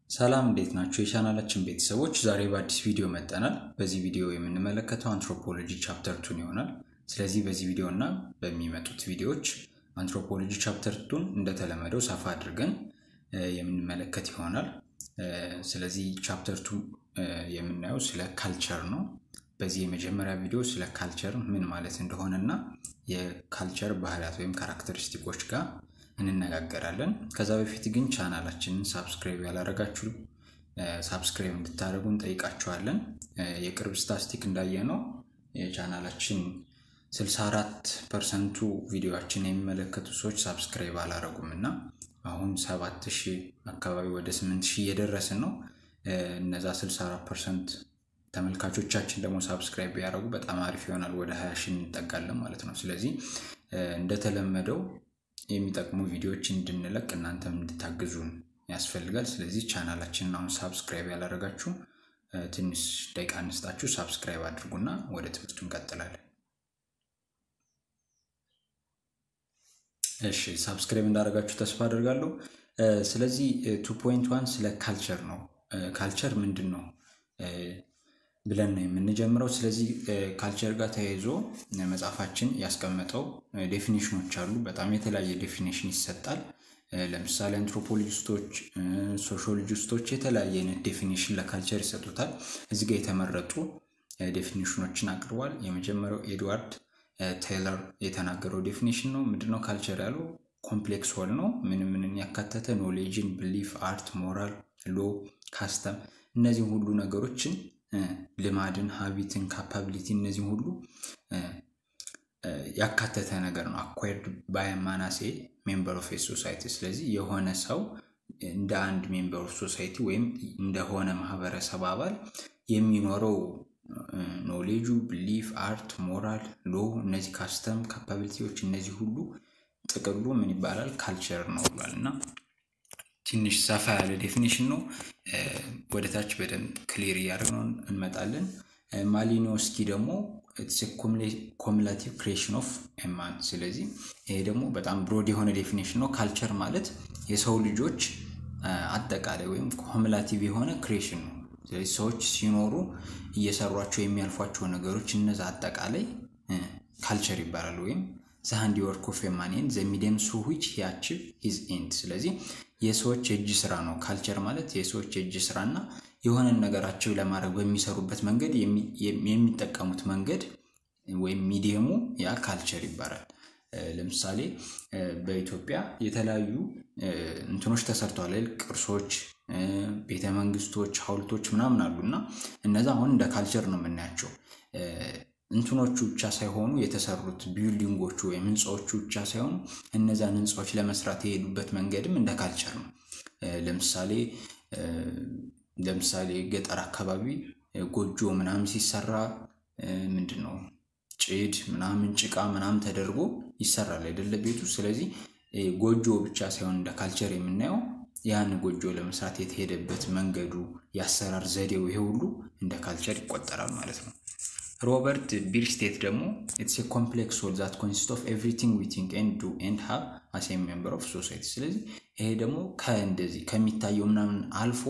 ሰላም እንዴት ናቸው የቻናላችን ቤተሰቦች? ዛሬ በአዲስ ቪዲዮ መጠናል። በዚህ ቪዲዮ የምንመለከተው አንትሮፖሎጂ ቻፕተር ቱን ይሆናል። ስለዚህ በዚህ ቪዲዮ እና በሚመጡት ቪዲዮዎች አንትሮፖሎጂ ቻፕተር ቱን እንደተለመደው ሰፋ አድርገን የምንመለከት ይሆናል። ስለዚህ ቻፕተር ቱ የምናየው ስለ ካልቸር ነው። በዚህ የመጀመሪያ ቪዲዮ ስለ ካልቸር ምን ማለት እንደሆነ እና የካልቸር ባህሪያት ወይም ካራክተሪስቲኮች ጋር እንነጋገራለን። ከዛ በፊት ግን ቻናላችንን ሳብስክራይብ ያላረጋችሁ ሳብስክራይብ እንድታደርጉ እንጠይቃችኋለን። የቅርብ ስታስቲክ እንዳየነው የቻናላችን 64 ፐርሰንቱ ቪዲዮችን የሚመለከቱ ሰዎች ሳብስክራይብ አላረጉም እና አሁን 7000 አካባቢ ወደ 8000 እየደረስን ነው። እነዛ 64 ፐርሰንት ተመልካቾቻችን ደግሞ ሳብስክራይብ ቢያደርጉ በጣም አሪፍ ይሆናል። ወደ 20 ሺህ እንጠጋለን ማለት ነው። ስለዚህ እንደተለመደው የሚጠቅሙ ቪዲዮዎች እንድንለቅ እናንተም እንድታግዙን ያስፈልጋል። ስለዚህ ቻናላችንን አሁን ሳብስክራይብ ያላደረጋችሁ ትንሽ ደቂቃ እንስጣችሁ፣ ሳብስክራይብ አድርጉና ወደ ትምህርቱ እንቀጥላለን። እሺ ሳብስክራይብ እንዳደረጋችሁ ተስፋ አደርጋለሁ። ስለዚህ ቱ ፖይንት ዋን ስለ ካልቸር ነው። ካልቸር ምንድን ነው ብለን ነው የምንጀምረው። ስለዚህ ካልቸር ጋር ተያይዞ መጽሐፋችን ያስቀመጠው ዴፊኒሽኖች አሉ። በጣም የተለያየ ዴፊኒሽን ይሰጣል። ለምሳሌ አንትሮፖሎጂስቶች፣ ሶሺዮሎጂስቶች የተለያየ አይነት ዴፊኒሽን ለካልቸር ይሰጡታል። እዚህ ጋር የተመረጡ ዴፊኒሽኖችን አቅርቧል። የመጀመሪያው ኤድዋርድ ቴይለር የተናገረው ዴፊኒሽን ነው። ምንድነው ካልቸር ያለው? ኮምፕሌክስ ሆል ነው። ምን ምንን ያካተተ ኖሌጅን፣ ብሊፍ፣ አርት፣ ሞራል፣ ሎ፣ ካስተም እነዚህ ሁሉ ነገሮችን ልማድን፣ ሀቢትን፣ ካፓቢሊቲ እነዚህ ሁሉ ያካተተ ነገር ነው። አኳርድ ባይ ማናሴ ሜምበር ኦፍ ሶሳይቲ። ስለዚህ የሆነ ሰው እንደ አንድ ሜምበር ኦፍ ሶሳይቲ ወይም እንደሆነ ማህበረሰብ አባል የሚኖረው ኖሌጁ፣ ብሊፍ፣ አርት፣ ሞራል፣ ሎ እነዚህ ካስተም፣ ካፓቢሊቲዎች እነዚህ ሁሉ ጥቅሉ ምን ይባላል? ካልቸር ነው ብሏል እና ትንሽ ሰፋ ያለ ዴፊኒሽን ነው። ወደ ታች በደንብ ክሊር እያደረግነው እንመጣለን። ማሊኖስኪ ደግሞ ኮሙላቲቭ ክሬሽን ኦፍ ማን። ስለዚህ ይሄ ደግሞ በጣም ብሮድ የሆነ ዴፊኒሽን ነው። ካልቸር ማለት የሰው ልጆች አጠቃላይ ወይም ኮሙላቲቭ የሆነ ክሬሽን ነው። ስለዚህ ሰዎች ሲኖሩ እየሰሯቸው የሚያልፏቸው ነገሮች እነዛ አጠቃላይ ካልቸር ይባላል ወይም ዘ ሃንዲወርክ ኦፍ ኤ ማን ዘ ሚዲየም ሱ ዊች ሂ አቺቭ ሂዝ ኤንድ። ስለዚህ የሰዎች የእጅ ስራ ነው። ካልቸር ማለት የሰዎች የእጅ ስራ እና የሆነን ነገራቸው ለማድረግ በሚሰሩበት መንገድ የሚጠቀሙት መንገድ ወይም ሚዲየሙ ያ ካልቸር ይባላል። ለምሳሌ በኢትዮጵያ የተለያዩ እንትኖች ተሰርተዋል፣ ቅርሶች፣ ቤተ መንግስቶች፣ ሐውልቶች ምናምን አሉ እና እነዛ አሁን እንደ ካልቸር ነው የምናያቸው። እንትኖቹ ብቻ ሳይሆኑ የተሰሩት ቢልዲንጎቹ ወይም ህንፃዎቹ ብቻ ሳይሆኑ እነዛን ህንፃዎች ለመስራት የሄዱበት መንገድም እንደ ካልቸር ነው። ለምሳሌ ለምሳሌ ገጠር አካባቢ ጎጆ ምናምን ሲሰራ ምንድን ነው ጭድ ምናምን ጭቃ ምናምን ተደርጎ ይሰራል አይደለ ቤቱ። ስለዚህ ጎጆ ብቻ ሳይሆን እንደ ካልቸር የምናየው ያን ጎጆ ለመስራት የተሄደበት መንገዱ፣ የአሰራር ዘዴው ይሄ ሁሉ እንደ ካልቸር ይቆጠራል ማለት ነው። ሮበርት ቢርስቴት ደግሞ ኢትስ ኮምፕሌክስ ሆል ዛት ኮንሲስት ኦፍ ኤቭሪቲንግ ዊ ቲንክ ኤንድ ዱ ኤንድ ሃቭ አስ ኤ ሜምበር ኦፍ ሶሳይቲ። ስለዚህ ይሄ ደግሞ ከእንደዚህ ከሚታየው ምናምን አልፎ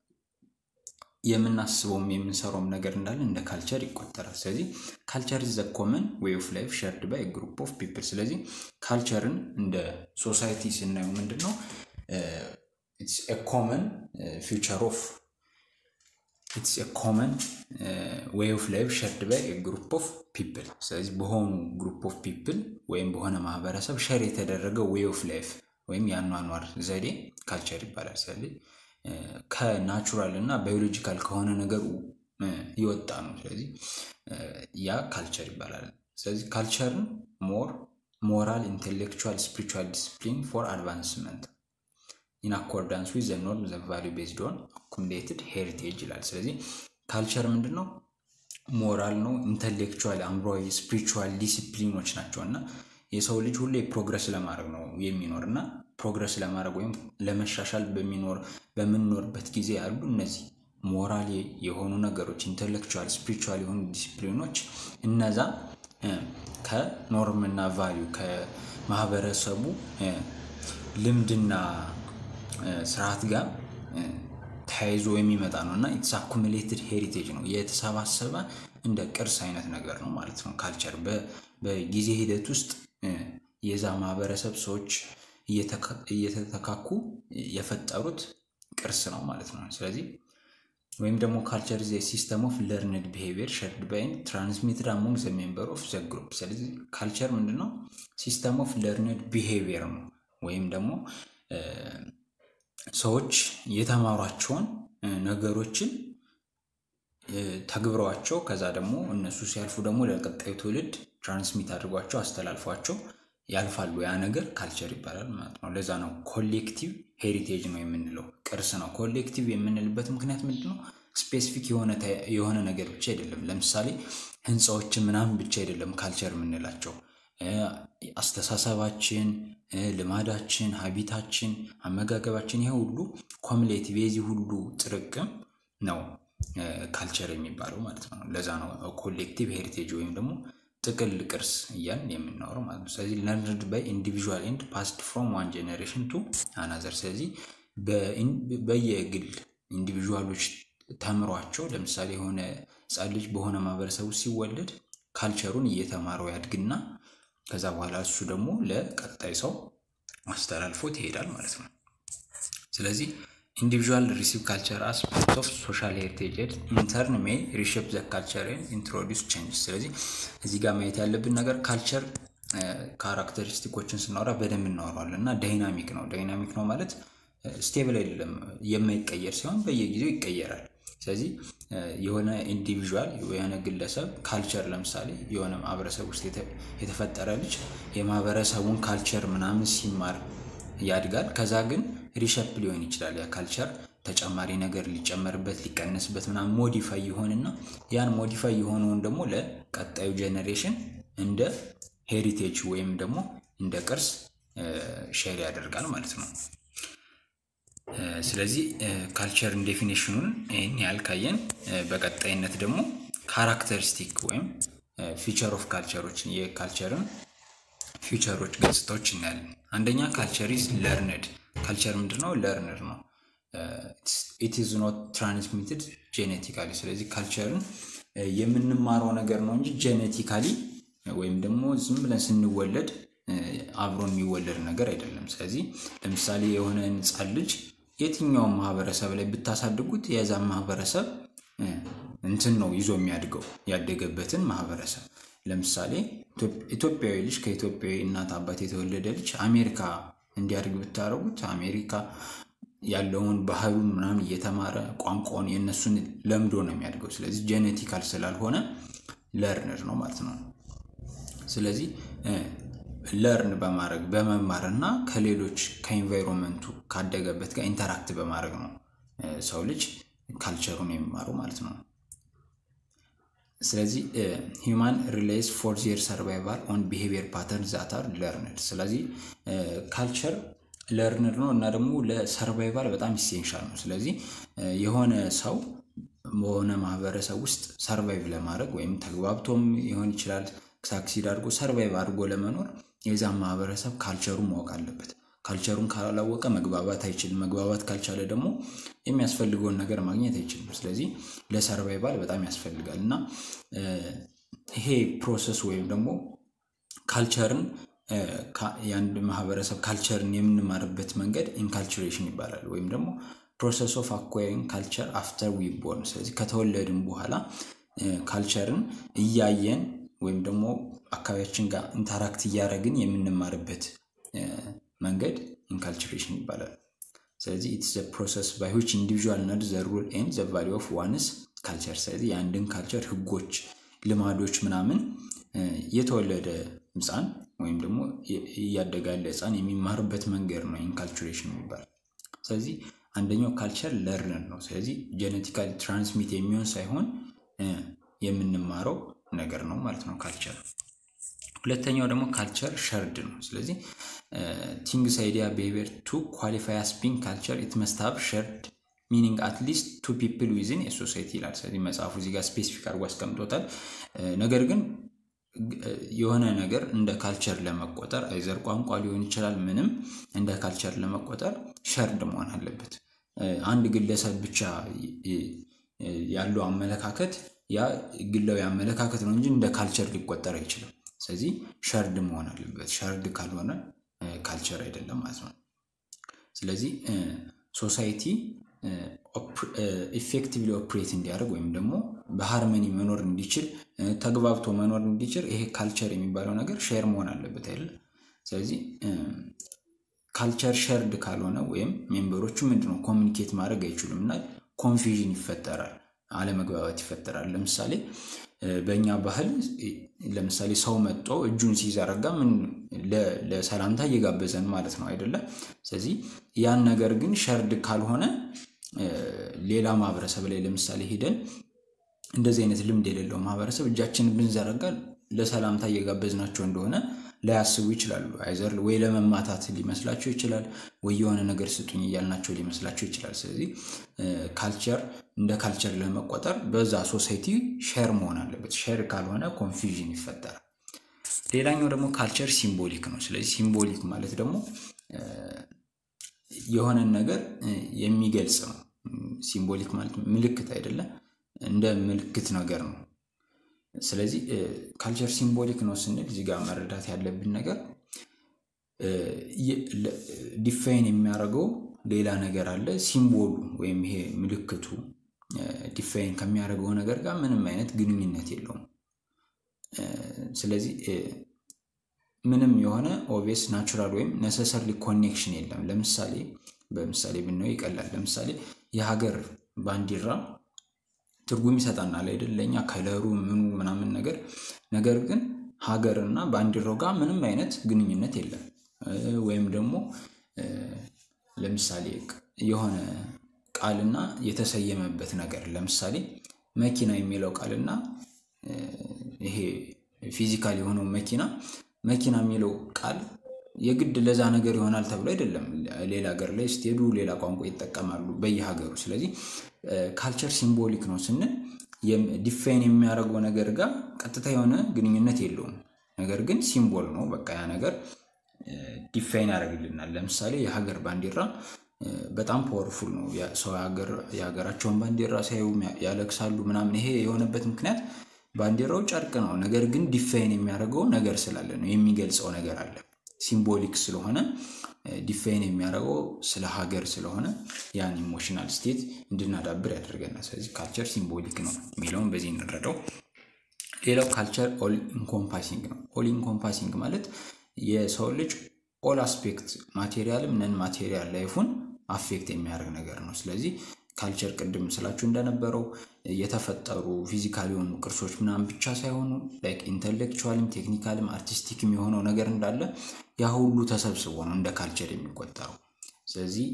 የምናስበውም የምንሰራውም ነገር እንዳለ እንደ ካልቸር ይቆጠራል። ስለዚህ ካልቸር ዘ ኮመን ዌይ ኦፍ ላይፍ ሸርድ ባይ ግሩፕ ኦፍ ፒፕል። ስለዚህ ካልቸርን እንደ ሶሳይቲ ስናየው ምንድን ነው ኢትስ ኤ ኮመን ፊውቸር ኦፍ ኢትስ ኤ ኮመን ዌይ ኦፍ ላይፍ ሸርድ ባይ ግሩፕ ኦፍ ፒፕል። ስለዚህ በሆኑ ግሩፕ ኦፍ ፒፕል ወይም በሆነ ማህበረሰብ ሸር የተደረገ ዌይ ኦፍ ላይፍ ወይም የአኗኗር ዘዴ ካልቸር ይባላል። ስለዚህ ከናቹራል እና ባዮሎጂካል ከሆነ ነገሩ የወጣ ነው። ስለዚህ ያ ካልቸር ይባላል። ስለዚህ ካልቸርን ሞር ሞራል፣ ኢንቴሌክቹዋል፣ ስፒሪቹዋል ዲስፕሊን ፎር አድቫንስመንት ኢን አኮርዳንስ ዊዝ ዘ ኖርም ዘ ቫሊዩ ቤዝድ ኦን አኩሙሌትድ ሄሪቴጅ ይላል። ስለዚህ ካልቸር ምንድን ነው? ሞራል ነው፣ ኢንተሌክቹዋል አእምሯዊ፣ ስፒሪቹዋል ዲሲፕሊኖች ናቸው እና የሰው ልጅ ሁሌ ፕሮግረስ ለማድረግ ነው የሚኖር እና ፕሮግረስ ለማድረግ ወይም ለመሻሻል በሚኖር በምንኖርበት ጊዜ ያሉ እነዚህ ሞራል የሆኑ ነገሮች ኢንተሌክቹዋል፣ ስፒሪቹዋል የሆኑ ዲሲፕሊኖች እነዛ ከኖርምና ቫሊዩ ከማህበረሰቡ ልምድና ስርዓት ጋር ተያይዞ የሚመጣ ነው እና ኢትስ አኩሙሌትድ ሄሪቴጅ ነው የተሰባሰበ እንደ ቅርስ አይነት ነገር ነው ማለት ነው። ካልቸር በጊዜ ሂደት ውስጥ የዛ ማህበረሰብ ሰዎች እየተተካኩ የፈጠሩት ቅርስ ነው ማለት ነው። ስለዚህ ወይም ደግሞ ካልቸር ዘ ሲስተም ኦፍ ለርንድ ቢሄቪየር ሸርድ ባይ ትራንስሚትድ አሞንግ ዘ ሜምበር ኦፍ ዘ ግሩፕ። ስለዚህ ካልቸር ምንድን ነው? ሲስተም ኦፍ ለርንድ ቢሄቪየር ነው ወይም ደግሞ ሰዎች የተማሯቸውን ነገሮችን ተግብረዋቸው ከዛ ደግሞ እነሱ ሲያልፉ ደግሞ ለቀጣዩ ትውልድ ትራንስሚት አድርጓቸው አስተላልፏቸው ያልፋሉ። ያ ነገር ካልቸር ይባላል ማለት ነው። ለዛ ነው ኮሌክቲቭ ሄሪቴጅ ነው የምንለው፣ ቅርስ ነው። ኮሌክቲቭ የምንልበት ምክንያት ምንድን ነው? ስፔሲፊክ የሆነ ነገር ብቻ አይደለም። ለምሳሌ ህንፃዎችን ምናምን ብቻ አይደለም ካልቸር የምንላቸው አስተሳሰባችን፣ ልማዳችን፣ ሀቢታችን፣ አመጋገባችን ይሄ ሁሉ ኮሙሌቲቭ የዚህ ሁሉ ጥርቅም ነው ካልቸር የሚባለው ማለት ነው። ለዛ ነው ኮሌክቲቭ ሄሪቴጅ ወይም ደግሞ ጥቅል ቅርስ እያልን የምናወረው ማለት ነው። ስለዚህ ለርንድ ባይ ኢንዲቪዥዋል ኤንድ ፓስድ ፍሮም ዋን ጄኔሬሽን ቱ አናዘር። ስለዚህ በየግል ኢንዲቪዥዋሎች ተምሯቸው ለምሳሌ የሆነ ህፃን ልጅ በሆነ ማህበረሰቡ ሲወለድ ካልቸሩን እየተማረው ያድግና ከዛ በኋላ እሱ ደግሞ ለቀጣይ ሰው አስተላልፎት ይሄዳል ማለት ነው። ስለዚህ ኢንዲቪዥዋል ሪሲቭ ካልቸር አስፔክት ኦፍ ሶሻል ሄሪቴጅ ኢንተርን ሜይ ሪሼፕ ዘ ካልቸር ኢንትሮዲስ ቼንጅ። ስለዚህ እዚህ ጋር ማየት ያለብን ነገር ካልቸር ካራክተሪስቲኮችን ስናወራ በደንብ እናወራዋለን እና ዳይናሚክ ነው። ዳይናሚክ ነው ማለት ስቴብል አይደለም፣ የማይቀየር ሲሆን በየጊዜው ይቀየራል። ስለዚህ የሆነ ኢንዲቪዥዋል የሆነ ግለሰብ ካልቸር ለምሳሌ የሆነ ማህበረሰብ ውስጥ የተፈጠረ ልጅ የማህበረሰቡን ካልቸር ምናምን ሲማር ያድጋል። ከዛ ግን ሪሸፕ ሊሆን ይችላል ያ ካልቸር ተጨማሪ ነገር ሊጨመርበት ሊቀነስበት ምናምን ሞዲፋይ ይሆንና ያን ሞዲፋይ የሆነውን ደግሞ ለቀጣዩ ጄኔሬሽን እንደ ሄሪቴጅ ወይም ደግሞ እንደ ቅርስ ሼር ያደርጋል ማለት ነው። ስለዚህ ካልቸርን ዴፊኔሽኑን ይህን ያህል ካየን በቀጣይነት ደግሞ ካራክተሪስቲክ ወይም ፊቸር ኦፍ ካልቸሮችን የካልቸርን ፊቸሮች ገጽታዎች እናያለን። አንደኛ ካልቸር ኢዝ ለርንድ። ካልቸር ምንድነው? ለርንድ ነው። ኢት ኢዝ ኖት ትራንስሚትድ ጄኔቲካሊ። ስለዚህ ካልቸርን የምንማረው ነገር ነው እንጂ ጄኔቲካሊ ወይም ደግሞ ዝም ብለን ስንወለድ አብሮን የሚወለድ ነገር አይደለም። ስለዚህ ለምሳሌ የሆነ ሕፃን ልጅ የትኛውም ማህበረሰብ ላይ ብታሳድጉት የዛን ማህበረሰብ እንትን ነው ይዞ የሚያድገው ያደገበትን ማህበረሰብ። ለምሳሌ ኢትዮጵያዊ ልጅ ከኢትዮጵያዊ እናት አባት የተወለደ ልጅ አሜሪካ እንዲያድግ ብታደርጉት አሜሪካ ያለውን ባህሉን ምናምን እየተማረ ቋንቋውን የእነሱን ለምዶ ነው የሚያድገው። ስለዚህ ጄኔቲካል ስላልሆነ ለርንድ ነው ማለት ነው። ስለዚህ ለርን በማድረግ በመማር እና ከሌሎች ከኢንቫይሮንመንቱ ካደገበት ጋር ኢንተራክት በማድረግ ነው ሰው ልጅ ካልቸሩን የሚማረው ማለት ነው። ስለዚህ ሂውማን ሪሌይስ ፎር ዜር ሰርቫይቫል ኦን ቢሄቪየር ፓተርን ዛታር ለርንድ። ስለዚህ ካልቸር ለርንድ ነው እና ደግሞ ለሰርቫይቫል በጣም ኢሴንሻል ነው። ስለዚህ የሆነ ሰው በሆነ ማህበረሰብ ውስጥ ሰርቫይቭ ለማድረግ ወይም ተግባብቶም ሊሆን ይችላል ሳክሲድ አድርጎ ሰርቫይቭ አድርጎ ለመኖር የዛን ማህበረሰብ ካልቸሩን ማወቅ አለበት። ካልቸሩን ካላወቀ መግባባት አይችልም። መግባባት ካልቻለ ደግሞ የሚያስፈልገውን ነገር ማግኘት አይችልም። ስለዚህ ለሰርቫይቫል በጣም ያስፈልጋል እና ይሄ ፕሮሰስ ወይም ደግሞ ካልቸርን የአንድ ማህበረሰብ ካልቸርን የምንማርበት መንገድ ኢንካልቹሬሽን ይባላል ወይም ደግሞ ፕሮሰስ ኦፍ አኳሪንግ ካልቸር አፍተር ዊ ቦርን። ስለዚህ ከተወለድን በኋላ ካልቸርን እያየን ወይም ደግሞ አካባቢያችን ጋር ኢንተራክት እያደረግን የምንማርበት መንገድ ኢንካልቹሬሽን ይባላል። ስለዚህ ኢትስ ዘ ፕሮሰስ ባይ ዊች ኢንዲቪዥዋል ነድ ዘ ሩል ኤንድ ዘ ቫሊ ኦፍ ዋንስ ካልቸር። ስለዚህ የአንድን ካልቸር ህጎች፣ ልማዶች ምናምን የተወለደ ህፃን ወይም ደግሞ እያደገ ያለ ህፃን የሚማርበት መንገድ ነው ኢንካልቹሬሽን የሚባል። ስለዚህ አንደኛው ካልቸር ለርነር ነው። ስለዚህ ጄኔቲካሊ ትራንስሚት የሚሆን ሳይሆን የምንማረው ነገር ነው ማለት ነው ካልቸር። ሁለተኛው ደግሞ ካልቸር ሸርድ ነው። ስለዚህ ቲንግስ አይዲያ ቢሄቪየር ቱ ኳሊፋይ አስ ቢንግ ካልቸር ኢት መስት ሃቭ ሸርድ ሚኒንግ አትሊስት ቱ ፒፕል ዊዝን የሶሳይቲ ይላል። ስለዚህ መጽሐፉ እዚህ ጋር ስፔሲፊክ አድርጎ አስቀምጦታል። ነገር ግን የሆነ ነገር እንደ ካልቸር ለመቆጠር አይዘር ቋንቋ ሊሆን ይችላል፣ ምንም እንደ ካልቸር ለመቆጠር ሸርድ መሆን አለበት። አንድ ግለሰብ ብቻ ያለው አመለካከት ያ ግላዊ አመለካከት ነው እንጂ እንደ ካልቸር ሊቆጠር አይችልም። ስለዚህ ሸርድ መሆን አለበት። ሸርድ ካልሆነ ካልቸር አይደለም ማለት ነው። ስለዚህ ሶሳይቲ ኢፌክቲቭሊ ኦፕሬት እንዲያደርግ ወይም ደግሞ በሃርመኒ መኖር እንዲችል ተግባብቶ መኖር እንዲችል ይሄ ካልቸር የሚባለው ነገር ሼር መሆን አለበት አይደል? ስለዚህ ካልቸር ሸርድ ካልሆነ ወይም ሜምበሮቹ ምንድነው ኮሚኒኬት ማድረግ አይችሉም እና ኮንፊዥን ይፈጠራል፣ አለመግባባት ይፈጠራል። ለምሳሌ በእኛ ባህል ለምሳሌ ሰው መጥቶ እጁን ሲዘረጋ ምን ለሰላምታ እየጋበዘን ማለት ነው አይደለም? ስለዚህ ያን ነገር ግን ሸርድ ካልሆነ ሌላ ማህበረሰብ ላይ ለምሳሌ ሄደን እንደዚህ አይነት ልምድ የሌለው ማህበረሰብ እጃችንን ብንዘረጋ ለሰላምታ እየጋበዝናቸው እንደሆነ ላያስቡ ይችላሉ። አይዘር ወይ ለመማታት ሊመስላቸው ይችላል፣ ወይ የሆነ ነገር ስጡኝ እያልናቸው ሊመስላቸው ይችላል። ስለዚህ ካልቸር እንደ ካልቸር ለመቆጠር በዛ ሶሳይቲ ሼር መሆን አለበት። ሼር ካልሆነ ኮንፊዥን ይፈጠራል። ሌላኛው ደግሞ ካልቸር ሲምቦሊክ ነው። ስለዚህ ሲምቦሊክ ማለት ደግሞ የሆነን ነገር የሚገልጽ ነው። ሲምቦሊክ ማለት ምልክት አይደለም፣ እንደ ምልክት ነገር ነው። ስለዚህ ካልቸር ሲምቦሊክ ነው ስንል እዚህ ጋር መረዳት ያለብን ነገር ዲፋይን የሚያደርገው ሌላ ነገር አለ። ሲምቦሉ ወይም ይሄ ምልክቱ ዲፋይን ከሚያደርገው ነገር ጋር ምንም አይነት ግንኙነት የለውም። ስለዚህ ምንም የሆነ ኦቪየስ ናቹራል ወይም ነሰሰርሊ ኮኔክሽን የለም። ለምሳሌ በምሳሌ ብናየው ይቀላል። ለምሳሌ የሀገር ባንዲራ ትርጉም ይሰጠናል አይደል? ለእኛ ከለሩ ምኑ ምናምን ነገር ነገር ግን ሀገርና ባንዲራው ጋር ምንም አይነት ግንኙነት የለም። ወይም ደግሞ ለምሳሌ የሆነ ቃልና የተሰየመበት ነገር ለምሳሌ መኪና የሚለው ቃልና ይሄ ፊዚካል የሆነው መኪና መኪና የሚለው ቃል የግድ ለዛ ነገር ይሆናል ተብሎ አይደለም። ሌላ ሀገር ላይ ስትሄዱ ሌላ ቋንቋ ይጠቀማሉ በየሀገሩ። ስለዚህ ካልቸር ሲምቦሊክ ነው ስንል ዲፋይን የሚያደርገው ነገር ጋር ቀጥታ የሆነ ግንኙነት የለውም። ነገር ግን ሲምቦል ነው። በቃ ያ ነገር ዲፋይን ያደርግልናል። ለምሳሌ የሀገር ባንዲራ በጣም ፓወርፉል ነው። ሰው የሀገራቸውን ባንዲራ ሲያዩ ያለቅሳሉ ምናምን። ይሄ የሆነበት ምክንያት ባንዲራው ጨርቅ ነው። ነገር ግን ዲፋይን የሚያደርገው ነገር ስላለ ነው። የሚገልጸው ነገር አለ። ሲምቦሊክ ስለሆነ ዲፋይን የሚያደርገው ስለ ሀገር ስለሆነ ያን ኢሞሽናል ስቴት እንድናዳብር ያደርገናል። ስለዚህ ካልቸር ሲምቦሊክ ነው የሚለውን በዚህ እንረዳው። ሌላው ካልቸር ኦል ኢንኮምፓሲንግ ነው። ኦል ኢንኮምፓሲንግ ማለት የሰው ልጅ ኦል አስፔክት ማቴሪያልም ነን ማቴሪያል ላይፉን አፌክት የሚያደርግ ነገር ነው። ስለዚህ ካልቸር ቅድም ስላችሁ እንደነበረው የተፈጠሩ ፊዚካል የሆኑ ቅርሶች ምናምን ብቻ ሳይሆኑ ላይክ ኢንተሌክቹዋልም ቴክኒካልም አርቲስቲክም የሆነው ነገር እንዳለ ያ ሁሉ ተሰብስቦ ነው እንደ ካልቸር የሚቆጠረው። ስለዚህ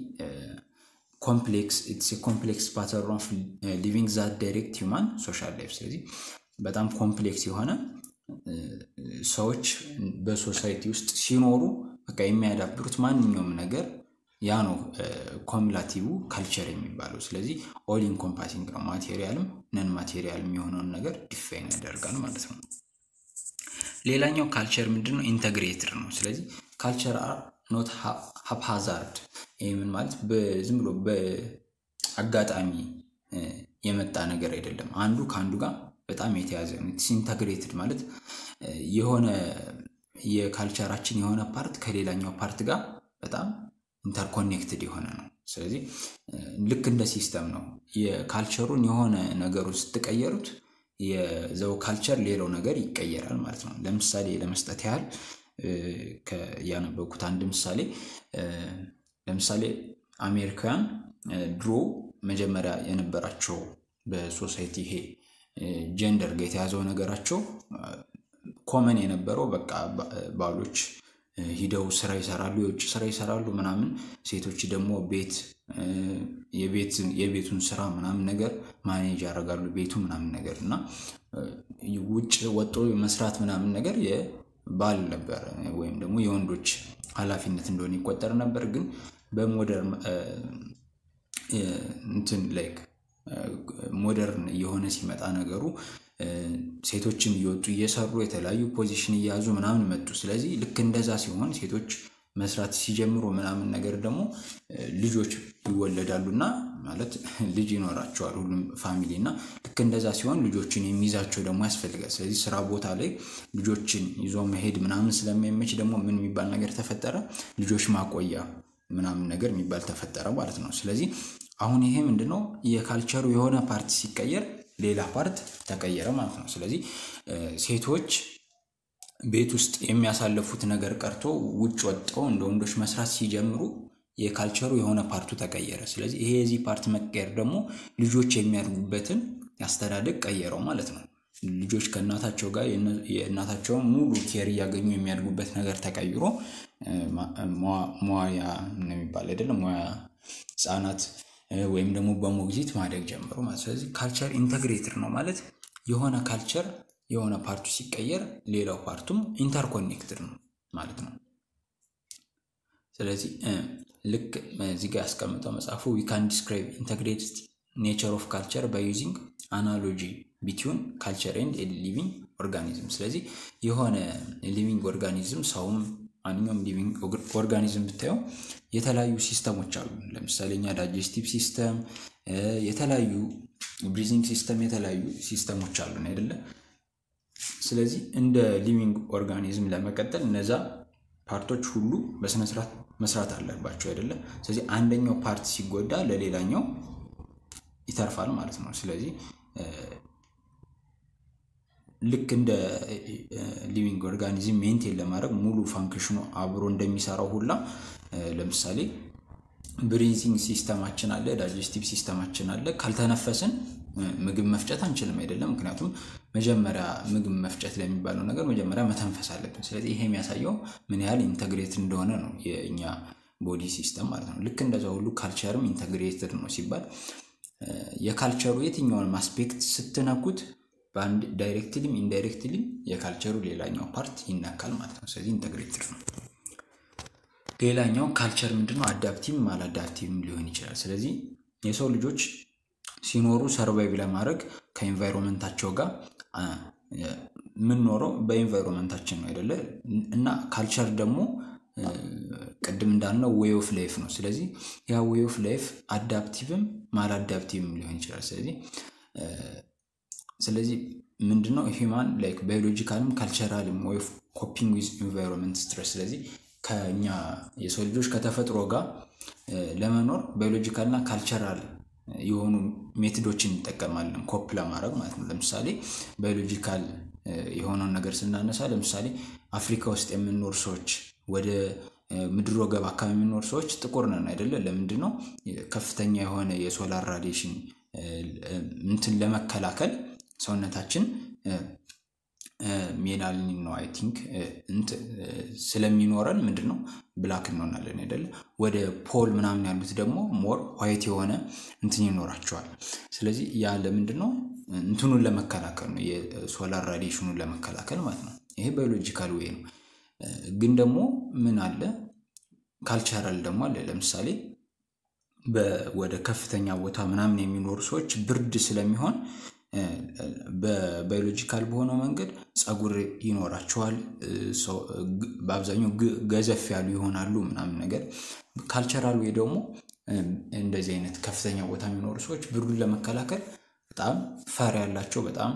ኮምፕሌክስ ኢትስ ኮምፕሌክስ ፓተርን ኦፍ ሊቪንግ ዛት ዳይሬክት ሂውማን ሶሻል ላይፍ። ስለዚህ በጣም ኮምፕሌክስ የሆነ ሰዎች በሶሳይቲ ውስጥ ሲኖሩ በቃ የሚያዳብሩት ማንኛውም ነገር ያ ነው ኮሚላቲቭ ካልቸር የሚባለው። ስለዚህ ኦል ኢንኮምፓሲንግ ነው። ማቴሪያልም ነን ማቴሪያልም የሆነውን ነገር ዲፋይን ያደርጋል ማለት ነው። ሌላኛው ካልቸር ምንድን ነው? ኢንተግሬትድ ነው። ስለዚህ ካልቸር አር ኖት ሀፕሃዛርድ። ይህ ምን ማለት ዝም ብሎ በአጋጣሚ የመጣ ነገር አይደለም። አንዱ ከአንዱ ጋር በጣም የተያዘ ነው። ኢንተግሬትድ ማለት የሆነ የካልቸራችን የሆነ ፓርት ከሌላኛው ፓርት ጋር በጣም ኢንተርኮኔክትድ የሆነ ነው። ስለዚህ ልክ እንደ ሲስተም ነው። የካልቸሩን የሆነ ነገሩን ስትቀየሩት የዘው ካልቸር ሌላው ነገር ይቀየራል ማለት ነው። ለምሳሌ ለመስጠት ያህል ያነበብኩት አንድ ምሳሌ ለምሳሌ አሜሪካውያን ድሮ መጀመሪያ የነበራቸው በሶሳይቲ ይሄ ጀንደር ጋር የተያዘው ነገራቸው ኮመን የነበረው በቃ ባሎች ሂደው ስራ ይሰራሉ፣ የውጭ ስራ ይሰራሉ ምናምን። ሴቶች ደግሞ ቤት የቤቱን ስራ ምናምን ነገር ማኔጅ ያደርጋሉ ቤቱ ምናምን ነገር እና ውጭ ወጦ መስራት ምናምን ነገር የባል ነበር ወይም ደግሞ የወንዶች ኃላፊነት እንደሆነ ይቆጠር ነበር። ግን በሞደርን እንትን ላይክ ሞደርን እየሆነ ሲመጣ ነገሩ ሴቶችም እየወጡ እየሰሩ የተለያዩ ፖዚሽን እየያዙ ምናምን መጡ። ስለዚህ ልክ እንደዛ ሲሆን ሴቶች መስራት ሲጀምሩ ምናምን ነገር ደግሞ ልጆች ይወለዳሉ እና ማለት ልጅ ይኖራቸዋል ሁሉም ፋሚሊ እና ልክ እንደዛ ሲሆን ልጆችን የሚይዛቸው ደግሞ ያስፈልጋል። ስለዚህ ስራ ቦታ ላይ ልጆችን ይዞ መሄድ ምናምን ስለማይመች ደግሞ ምን የሚባል ነገር ተፈጠረ? ልጆች ማቆያ ምናምን ነገር የሚባል ተፈጠረ ማለት ነው። ስለዚህ አሁን ይሄ ምንድነው የካልቸሩ የሆነ ፓርት ሲቀየር ሌላ ፓርት ተቀየረ ማለት ነው። ስለዚህ ሴቶች ቤት ውስጥ የሚያሳልፉት ነገር ቀርቶ ውጭ ወጥተው እንደ ወንዶች መስራት ሲጀምሩ የካልቸሩ የሆነ ፓርቱ ተቀየረ። ስለዚህ ይሄ የዚህ ፓርት መቀየር ደግሞ ልጆች የሚያድጉበትን ያስተዳደግ ቀየረው ማለት ነው። ልጆች ከእናታቸው ጋር የእናታቸውን ሙሉ ኬር እያገኙ የሚያድጉበት ነገር ተቀይሮ መዋያ የሚባል አይደለም ሙያ ህጻናት ወይም ደግሞ በሞግዚት ማደግ ጀምሮ ማለት ስለዚህ ካልቸር ኢንተግሬትድ ነው ማለት የሆነ ካልቸር የሆነ ፓርቱ ሲቀየር ሌላው ፓርቱም ኢንተርኮኔክትድ ነው ማለት ነው። ስለዚህ ልክ እዚህ ጋር ያስቀምጠው መጽሐፉ ዊ ካን ዲስክራይብ ኢንተግሬትድ ኔቸር ኦፍ ካልቸር ባይ ዩዚንግ አናሎጂ ቢትዊን ካልቸር ኤንድ ሊቪንግ ኦርጋኒዝም። ስለዚህ የሆነ ሊቪንግ ኦርጋኒዝም ሰውም ማንኛውም ሊቪንግ ኦርጋኒዝም ብታየው የተለያዩ ሲስተሞች አሉ። ለምሳሌ እኛ ዳይጀስቲቭ ሲስተም፣ የተለያዩ ብሪዚንግ ሲስተም፣ የተለያዩ ሲስተሞች አሉን አይደለ? ስለዚህ እንደ ሊቪንግ ኦርጋኒዝም ለመቀጠል እነዛ ፓርቶች ሁሉ በስነስርዓት መስራት አለባቸው አይደለ? ስለዚህ አንደኛው ፓርት ሲጎዳ ለሌላኛው ይተርፋል ማለት ነው። ስለዚህ ልክ እንደ ሊቪንግ ኦርጋኒዝም ሜንቴን ለማድረግ ሙሉ ፋንክሽኑ አብሮ እንደሚሰራው ሁላ ለምሳሌ ብሪዚንግ ሲስተማችን አለ፣ ዳይጀስቲቭ ሲስተማችን አለ። ካልተነፈስን ምግብ መፍጨት አንችልም አይደለም። ምክንያቱም መጀመሪያ ምግብ መፍጨት ለሚባለው ነገር መጀመሪያ መተንፈስ አለብን። ስለዚህ ይሄ የሚያሳየው ምን ያህል ኢንተግሬት እንደሆነ ነው የእኛ ቦዲ ሲስተም ማለት ነው። ልክ እንደዛ ሁሉ ካልቸርም ኢንተግሬትድ ነው ሲባል የካልቸሩ የትኛውንም አስፔክት ስትነኩት በአንድ ዳይሬክትሊም ኢንዳይሬክትሊም የካልቸሩ ሌላኛው ፓርት ይነካል ማለት ነው። ስለዚህ ኢንተግሬትድ ነው። ሌላኛው ካልቸር ምንድነው? አዳፕቲቭም አላዳፕቲቭም ሊሆን ይችላል። ስለዚህ የሰው ልጆች ሲኖሩ ሰርቫይቭ ለማድረግ ከኤንቫይሮንመንታቸው ጋር የምንኖረው በኤንቫይሮንመንታችን ነው አይደለ? እና ካልቸር ደግሞ ቅድም እንዳልነው ዌይ ኦፍ ላይፍ ነው። ስለዚህ ያ ዌይ ኦፍ ላይፍ አዳፕቲቭም ማላዳፕቲቭም ሊሆን ይችላል። ስለዚህ ስለዚህ ምንድነው ሂማን ላይክ ባዮሎጂካልም ካልቸራልም ወይ ኮፒንግ ዊዝ ኢንቫይሮንመንት ስትረስ። ስለዚህ ከኛ የሰው ልጆች ከተፈጥሮ ጋር ለመኖር ባዮሎጂካልና ካልቸራል የሆኑ ሜትዶችን እንጠቀማለን ኮፕ ለማድረግ ማለት ነው። ለምሳሌ ባዮሎጂካል የሆነውን ነገር ስናነሳ ለምሳሌ አፍሪካ ውስጥ የምንኖር ሰዎች ወደ ምድር ወገብ አካባቢ የምንኖር ሰዎች ጥቁር ነን አይደለ? ለምንድን ነው? ከፍተኛ የሆነ የሶላር ራዲሽን እንትን ለመከላከል ሰውነታችን ሜላኒን ነው አይ ቲንክ ስለሚኖረን ምንድን ነው ብላክ እንሆናለን አይደለ? ወደ ፖል ምናምን ያሉት ደግሞ ሞር ዋይት የሆነ እንትን ይኖራቸዋል። ስለዚህ ያ ለምንድን ነው እንትኑን ለመከላከል ነው፣ የሶላር ራዲሽኑን ለመከላከል ማለት ነው። ይሄ ባዮሎጂካል ዌይ ነው። ግን ደግሞ ምን አለ ካልቸራል ደግሞ አለ። ለምሳሌ ወደ ከፍተኛ ቦታ ምናምን የሚኖሩ ሰዎች ብርድ ስለሚሆን በባዮሎጂካል በሆነው መንገድ ፀጉር ይኖራቸዋል። በአብዛኛው ገዘፍ ያሉ ይሆናሉ ምናምን ነገር። ካልቸራል ወይ ደግሞ እንደዚህ አይነት ከፍተኛ ቦታ የሚኖሩ ሰዎች ብርዱን ለመከላከል በጣም ፈር ያላቸው በጣም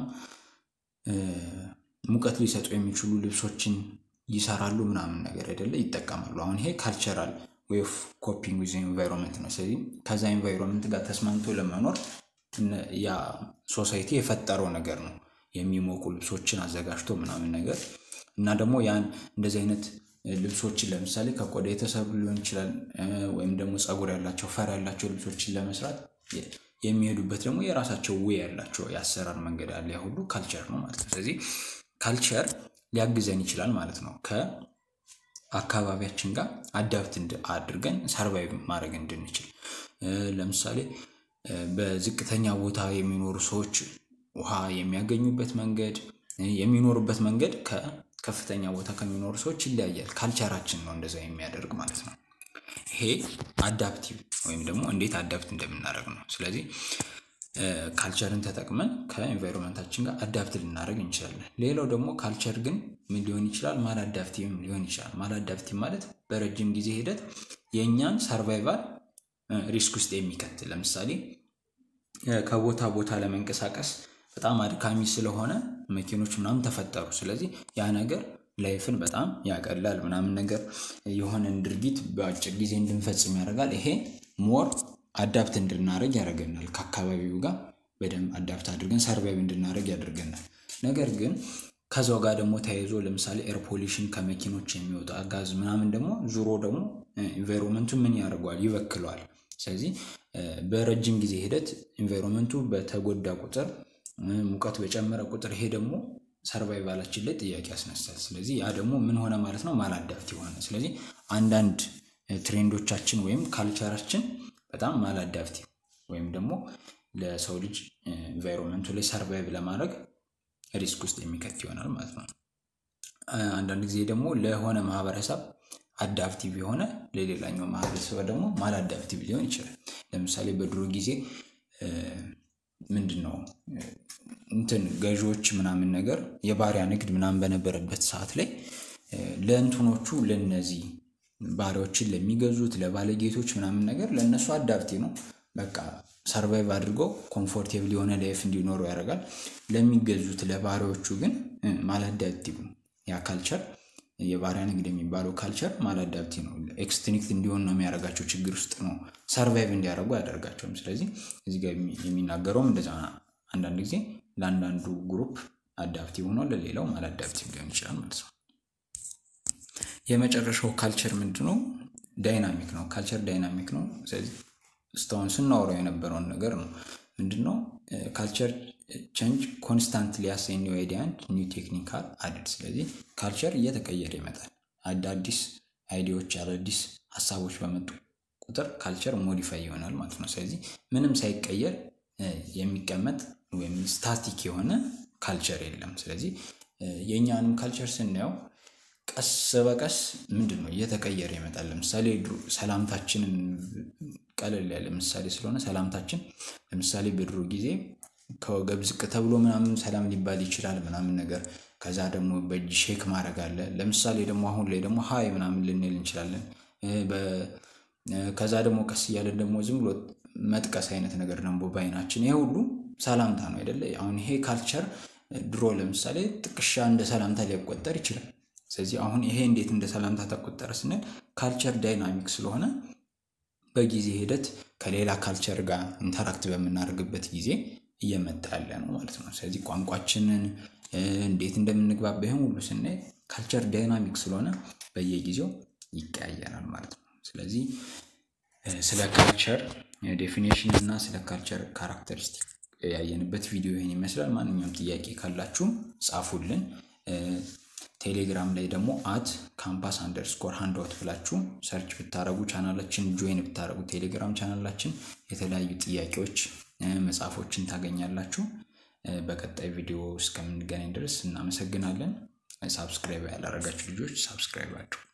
ሙቀት ሊሰጡ የሚችሉ ልብሶችን ይሰራሉ ምናምን ነገር አይደለ ይጠቀማሉ። አሁን ይሄ ካልቸራል ዌይ ኦፍ ኮፒንግ ዊዝ ኤንቫይሮንመንት ነው። ስለዚህ ከዛ ኤንቫይሮንመንት ጋር ተስማምቶ ለመኖር ያ ሶሳይቲ የፈጠረው ነገር ነው። የሚሞቁ ልብሶችን አዘጋጅቶ ምናምን ነገር እና ደግሞ ያን እንደዚህ አይነት ልብሶችን ለምሳሌ ከቆዳ የተሰሩ ሊሆን ይችላል። ወይም ደግሞ ፀጉር ያላቸው ፈር ያላቸው ልብሶችን ለመስራት የሚሄዱበት ደግሞ የራሳቸው ዌይ ያላቸው የአሰራር መንገድ አለ። ያ ሁሉ ካልቸር ነው ማለት ነው። ስለዚህ ካልቸር ሊያግዘን ይችላል ማለት ነው። ከአካባቢያችን ጋር አዳፕት አድርገን ሰርቫይቭ ማድረግ እንድንችል ለምሳሌ በዝቅተኛ ቦታ የሚኖሩ ሰዎች ውሃ የሚያገኙበት መንገድ የሚኖሩበት መንገድ ከከፍተኛ ቦታ ከሚኖሩ ሰዎች ይለያያል። ካልቸራችን ነው እንደዛ የሚያደርግ ማለት ነው። ይሄ አዳፕቲቭ ወይም ደግሞ እንዴት አዳፕት እንደምናደርግ ነው። ስለዚህ ካልቸርን ተጠቅመን ከኤንቫይሮንመንታችን ጋር አዳፕት ልናደርግ እንችላለን። ሌላው ደግሞ ካልቸር ግን ምን ሊሆን ይችላል? ማላዳፕቲቭም ሊሆን ይችላል። ማላዳፕቲቭ ማለት በረጅም ጊዜ ሂደት የእኛን ሰርቫይቫል ሪስክ ውስጥ የሚከት ለምሳሌ ከቦታ ቦታ ለመንቀሳቀስ በጣም አድካሚ ስለሆነ መኪኖች ምናምን ተፈጠሩ። ስለዚህ ያ ነገር ላይፍን በጣም ያቀላል ምናምን ነገር የሆነን ድርጊት በአጭር ጊዜ እንድንፈጽም ያደርጋል። ይሄ ሞር አዳፕት እንድናደርግ ያደርገናል። ከአካባቢው ጋር በደንብ አዳፕት አድርገን ሰርቫይቭ እንድናደርግ ያደርገናል። ነገር ግን ከዛው ጋር ደግሞ ተያይዞ ለምሳሌ ኤር ፖሊሽን ከመኪኖች የሚወጣ ጋዝ ምናምን ደግሞ ዙሮ ደግሞ ኢንቫይሮንመንቱ ምን ያደርገዋል? ይበክለዋል። ስለዚህ በረጅም ጊዜ ሂደት ኢንቫይሮንመንቱ በተጎዳ ቁጥር ሙቀት በጨመረ ቁጥር ይሄ ደግሞ ሰርቫይቫላችን ላይ ጥያቄ ያስነሳል። ስለዚህ ያ ደግሞ ምን ሆነ ማለት ነው? ማላዳፕቲቭ ሆነ። ስለዚህ አንዳንድ ትሬንዶቻችን ወይም ካልቸራችን በጣም ማላዳፕቲቭ ወይም ደግሞ ለሰው ልጅ ኢንቫይሮንመንቱ ላይ ሰርቫይቭ ለማድረግ ሪስክ ውስጥ የሚከት ይሆናል ማለት ነው። አንዳንድ ጊዜ ደግሞ ለሆነ ማህበረሰብ አዳፕቲቭ የሆነ ለሌላኛው ማህበረሰብ ደግሞ ማላዳፕቲቭ ሊሆን ይችላል። ለምሳሌ በድሮ ጊዜ ምንድን ነው እንትን ገዢዎች ምናምን ነገር የባሪያ ንግድ ምናምን በነበረበት ሰዓት ላይ ለእንትኖቹ ለነዚህ ባሪያዎችን ለሚገዙት ለባለጌቶች ምናምን ነገር ለእነሱ አዳፕቲቭ ነው። በቃ ሰርቫይቭ አድርገው ኮምፎርቴብል የሆነ ላይፍ እንዲኖሩ ያደርጋል። ለሚገዙት ለባሪያዎቹ ግን ማላዳፕቲቭ ነው። ያ ካልቸር የባሪያ ንግድ የሚባለው ካልቸር ማላዳፕቲቭ ነው። ኤክስትኒክት እንዲሆን ነው የሚያደርጋቸው። ችግር ውስጥ ነው ሰርቫይቭ እንዲያደርጉ አያደርጋቸውም። ስለዚህ እዚህ ጋር የሚናገረውም እንደዛ አንዳንድ ጊዜ ለአንዳንዱ ግሩፕ አዳፕቲቭ ሆኖ ለሌላው ማላዳፕቲቭ ሊሆን ይችላል ማለት ነው። የመጨረሻው ካልቸር ምንድን ነው? ዳይናሚክ ነው። ካልቸር ዳይናሚክ ነው። ስለዚህ እስካሁን ስናወራው የነበረውን ነገር ነው። ምንድን ነው ካልቸር ቼንጅ ኮንስታንትሊ አስ ኒው አይዲያ አንድ ኒው ቴክኒካል አድድ። ስለዚህ ካልቸር እየተቀየረ ይመጣል። አዳዲስ አይዲያዎች፣ አዳዲስ ሀሳቦች በመጡ ቁጥር ካልቸር ሞዲፋይ ይሆናል ማለት ነው። ስለዚህ ምንም ሳይቀየር የሚቀመጥ ወይም ስታቲክ የሆነ ካልቸር የለም። ስለዚህ የእኛንም ካልቸር ስናየው ቀስ በቀስ ምንድን ነው እየተቀየረ ይመጣል። ለምሳሌ ሰላምታችንን ቀለል ያለ ምሳሌ ስለሆነ ሰላምታችን ለምሳሌ በድሮ ጊዜ ከወገብ ዝቅ ተብሎ ምናምን ሰላም ሊባል ይችላል ምናምን ነገር። ከዛ ደግሞ በእጅ ሼክ ማድረግ አለ። ለምሳሌ ደግሞ አሁን ላይ ደግሞ ሀይ ምናምን ልንል እንችላለን። ከዛ ደግሞ ቀስ እያለን ደግሞ ዝም ብሎ መጥቀስ አይነት ነገር ደግሞ በአይናችን ይሄ ሁሉ ሰላምታ ነው አይደለ? አሁን ይሄ ካልቸር ድሮ ለምሳሌ ጥቅሻ እንደ ሰላምታ ሊቆጠር ይችላል። ስለዚህ አሁን ይሄ እንዴት እንደ ሰላምታ ተቆጠረ ስንል ካልቸር ዳይናሚክ ስለሆነ በጊዜ ሂደት ከሌላ ካልቸር ጋር ኢንተራክት በምናደርግበት ጊዜ እየመጣ ያለ ነው ማለት ነው። ስለዚህ ቋንቋችንን እንዴት እንደምንግባባ ይህን ሁሉ ስናይ ካልቸር ዳይናሚክ ስለሆነ በየጊዜው ይቀያየራል ማለት ነው። ስለዚህ ስለ ካልቸር ዴፊኔሽን እና ስለ ካልቸር ካራክተሪስቲክ ያየንበት ቪዲዮ ይህን ይመስላል። ማንኛውም ጥያቄ ካላችሁ ጻፉልን። ቴሌግራም ላይ ደግሞ አት ካምፓስ አንደርስኮር ሃንድአውት ብላችሁ ሰርች ብታደረጉ ቻናላችን ጆይን ብታደረጉ ቴሌግራም ቻናላችን የተለያዩ ጥያቄዎች፣ መጽሐፎችን ታገኛላችሁ። በቀጣይ ቪዲዮ እስከምንገናኝ ድረስ እናመሰግናለን። ሳብስክራይብ ያላረጋችሁ ልጆች ሳብስክራይብ አድርጉ።